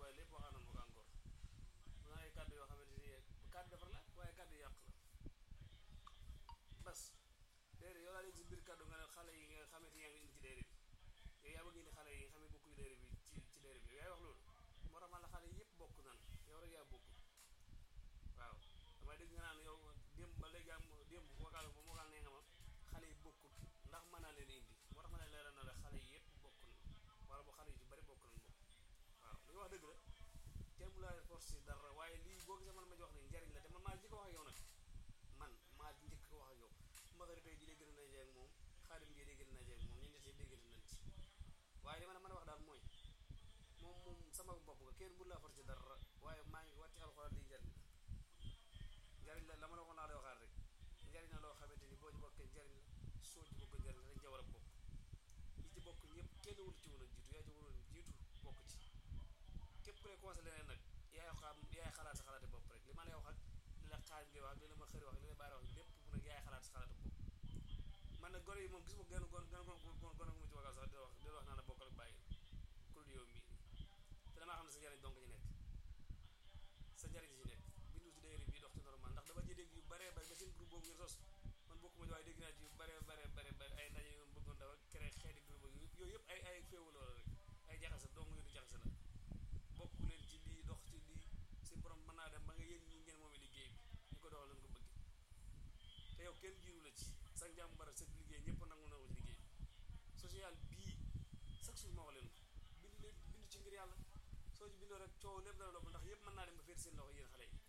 waaye lépp waxaan na ma ko encore mu naan ay kàddu yoo xamante ni kàddu defar la waaye kàddu yàq la bas déedéet yow daal di si biir kàddu nga ne xale yi nga xamante yaa ngi indi ci déere bi yow yaa bëgg indi xale yi nga xam ne bokkuñu déere bi ci ci déere bi yow yaay wax loolu moo tax man la xale yëpp bokk nan yow rek yaa bokk waaw damay dégg nga naan yow démb ba léegi am démb vocal ba vocal nee nga ma xale yi bokkut ndax mën naa leen indi moo tax ma ne leeral na la xale yi yëpp bokk na wala boo xale yu ci bari bokk nañ bokk waaw li nga wax dëgg la kenn mu laa force dara waaye lii boo gisee man ma wax ni njariñ la te man maa njëkk a wax ak yow nag man maa njëkk a wax ak yow mbakari tey ji dee gën a najee ak moom xaadim gi dee gën a najee ak moom ñu ñett déggante nañ ci waaye li ma la mën a wax daal mooy moom moom sama bopp nga kenn bu laa force dara waaye maa ngi wàcc alxuraan lii njariñ la njariñ la la ma la waxoon naa lay waxaat rek njariñ la loo xamante ni boo ci bokkee njariñ la soo ci bokk njariñ la dañ ca war a bokk ñi ci bokk ñëpp kenn wul ci woon a jiitu yaa ci waroon jiitu bokk ci képp ku lay conseillé leneen nag yaay xam yaay xalaat sa xalaati bopp rek li ma lay wax ak li la xaaj ngay wax ak li la ma xëri wax li la baari wax lépp bu nag yaay xalaat sa xalaati bopp man nag gone yi moom gis ma gën gon gën gon gon gon gu ma ci wagal sax di wax di wax naa la bokkal ak bàyyi ku dul yow mii te damaa xam ne sa njariñ donc ñu nekk sa njariñ ci nekk bindu ci dayri bi dox ci normal ndax dama ji dégg yu bare bare ba seen groupe boobu ngeen sos man bokkuma ci waaye dégg naa ci yu bare bare bare bare ay ndaje yu bëggoon dafa créé xeeti groupe yooyu yëpp ay ay féewu loola rek ay jaxase dong yu du jaxase la bokk leen ci lii dox ci lii si borom mën naa dem ba nga yéen ñi ngeen moomee liggéey bi ñu ko doxal leen ko bëgg te yow kenn jiiru la ci sa njàmm bara sa liggéey ñëpp nangu na ko ci liggéey bi social bii chaque jour ma wax leen ko bind leen bind ci ngir yàlla soo ci bindoo rek coow lépp dana dopp ndax yëpp mën naa dem ba féet seen loxo yéen xale yi